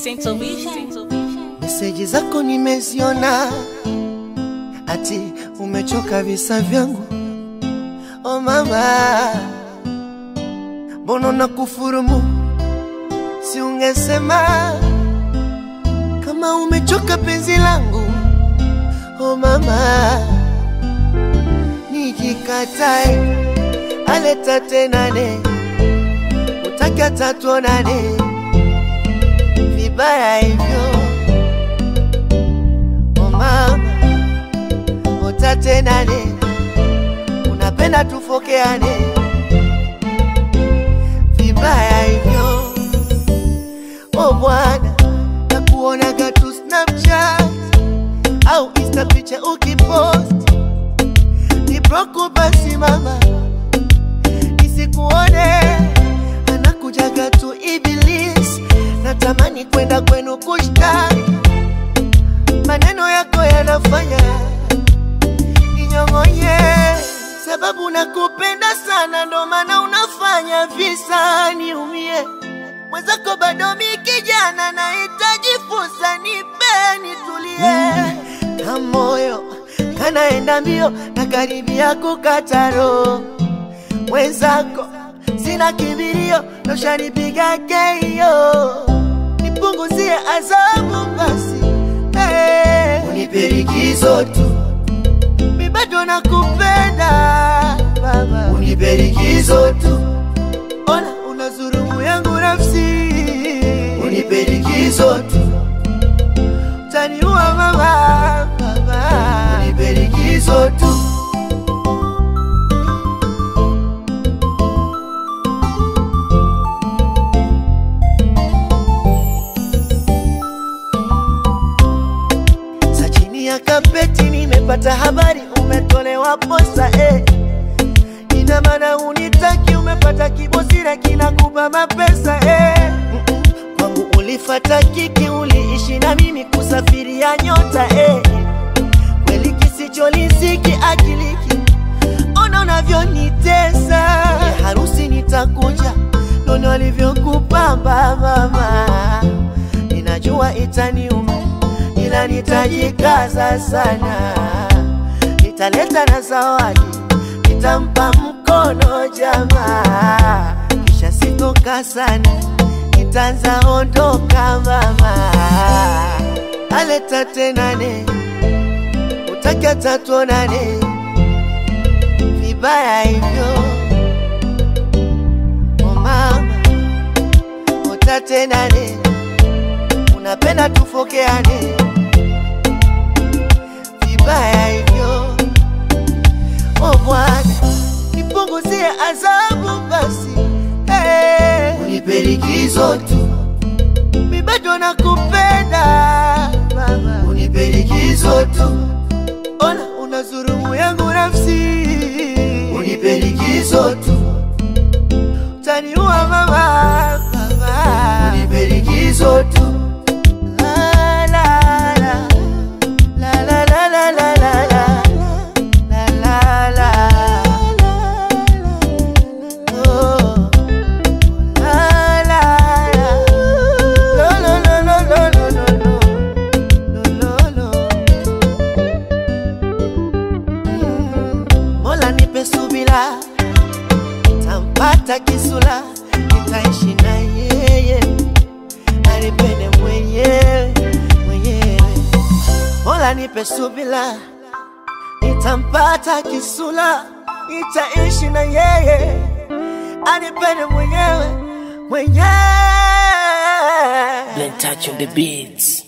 Central Vision. Meseji zako nimeziona, ati umechoka visa vyangu. Oh mama, mbona na kufurumu? Si ungesema kama umechoka penzi langu. Oh mama, nikikatae aleta tenane, utaka tatuonane vibaya hivyo Oh mama, utatenane, unapenda tufokeane vibaya hivyo. Oh bwana, nakuonaga tu Snapchat au Insta picha ukipost, ni broku basi mama, nisikuone anakujaga tu Iblis, natamani kwenda kwenu kushtaki maneno yako yanafanya ninyong'onye, sababu nakupenda sana, ndo maana unafanya visa niumie. Mwenzako bado mi kijana, nahitaji fursa, nipe nitulie, na moyo kanaenda mbio na karibia kukata roho. Mwenzako sina kibirio, noshanipiga keio, nipunguzie adhabu basi Hey, unipe likizo tu, mi bado nakupenda baba, unipe likizo tu, ona unazurumu yangu nafsi, unipe likizo tu, utaniua mama, baba, unipe likizo tu. Sa chini ya kapeti nimepata habari umetolewa posa eh. Ina maana unitaki, umepata kibosira kinakupa mapesa eh. Mm-mm. Kwangu ulifata kiki, uliishi na mimi kusafiria nyota eh. Kweli kisicholiziki akiliki, ona unavyonitesa eh, harusi nitakuja, nono alivyokupamba mama, ninajua itaniuma ila nitajikaza sana, nitaleta na zawadi, nitampa mkono jamaa, kisha sitoka sana, nitaanza ondoka mama, aleta tenane, utaka tatuonane, vibaya hivyo oh mama, utatenane, unapenda tufokeane vibaya hivyo. Oh Bwana, nipunguzie adhabu basi, hey. Unipe likizo tu, mi bado nakupenda baba, unipe likizo tu, ona unazurumu yangu nafsi, unipe likizo tu, utaniua mama, baba, unipe likizo tu. La, la, la. La la la la la la la la la la Oh la la la Lo lo lo lo lo lo lo lo Lo lo lo Mm. Mola nipe subira tampata kisula nitaishi na yeye anipende mwenyewe mwenyewe Mola nipe subila, nitampata kisula, nitaishi na yeye, anipende mwenyewe mwenyewe. Blen touch on the beats.